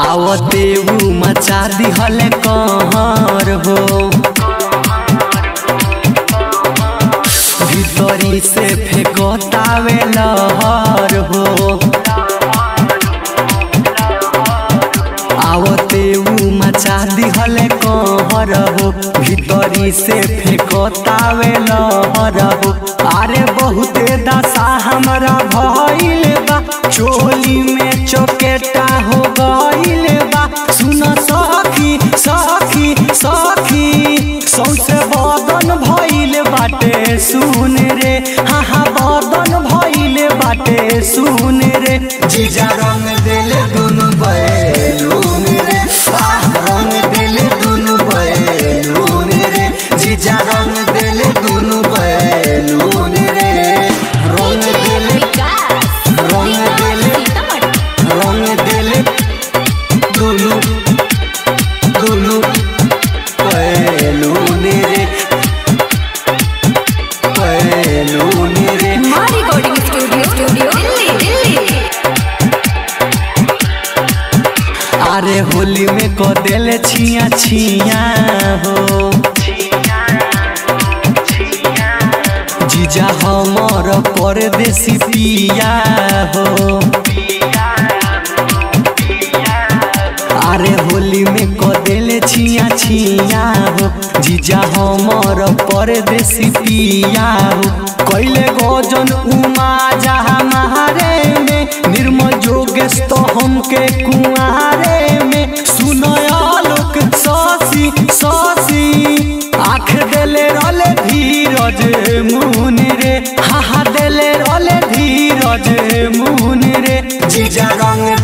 आवते ऊ मचा दिहले कहर हो भीतरी से फेंकतावे लहर हो आवते ऊ मचा दिहले कहर हो भीतरी से फेंकतावे लहर हो अरे बहुते दशा हमरा भइल बा चोली में चोकेटा हो गइल बा सुन सखी सखी सखी सौसे बदन भइल बाटे सुन रे हाँ हाँ बदन भइल बाटे सुन रे जीजा रंग देले दुनु बैलून रे आह रंग देले दुनु बैलून रे जीजा रंग देले दुनु बैलून रे रंग देले रंग देले रंग देले दुनु दुनु बैलून रे बैलून रे माँ recording studio studio Delhi Delhi अरे होली में को देले छिया छिया हो जीजा हमर परदेसी पिया हो अरे होली में को देले छिया छिया हो जीजा हमर परदेसी पिया हो कैले गजन उमा जहाँ महारे में निर्मल जोगेश तो हमके कुआरे में सुनयालोक ससी ससी आँख देले रले धीरज मुन रे हा हा देले रले धीरज मुन रे जीजा रंग